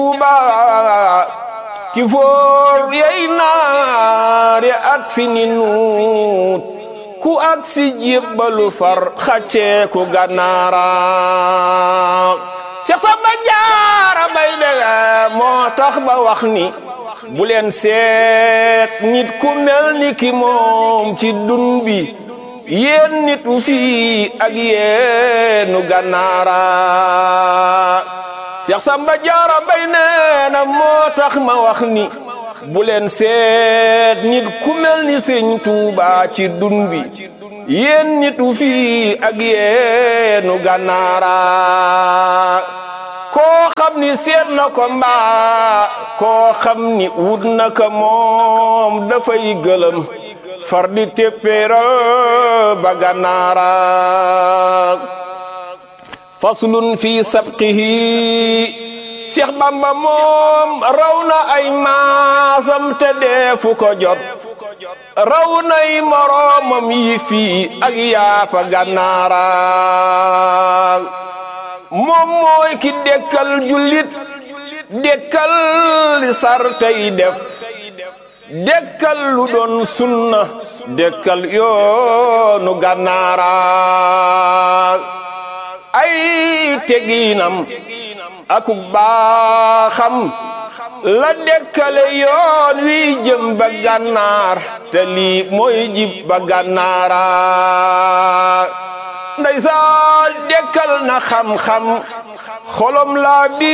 Tuuba ci foor yey naare ak fi ni nuut ku ak si jébbalu far xaccee ku gànnaara Seex Samba Jaara Mbay dege moo tax ba wax ni bu leen seet nit ku mel ni ki moom ci dun bi yéen nit wu fii ak yéenu gànnaara Seex Samba Jaara Mbay nee na moo tax ma wax ni bu leen seet nit ku mel ni Sëriñ Tuuba ci dun bi yéen nit wu fii ak yéenu gànnaara koo xam ni seet na ko mbaa koo xam ni wut na ko moom dafay gëlëm far di téppéeral ba gànnaara faslun fi sabqihi Cheikh Bamba moom raw na ay maasam te deefu ko jot raw nay moroomam yi fii ak yaafa gànnaara moom mooy ki dekkal jullit dekkal li sar tey def dekkal lu doon sunna dekkal yoonu gànnaara ay teginam aku baaxam la dekkale yoon wi jëm ba gànnaar te lii mooy jib ba gànnaara ndeysaan dekkal na xam-xam xolom laa bi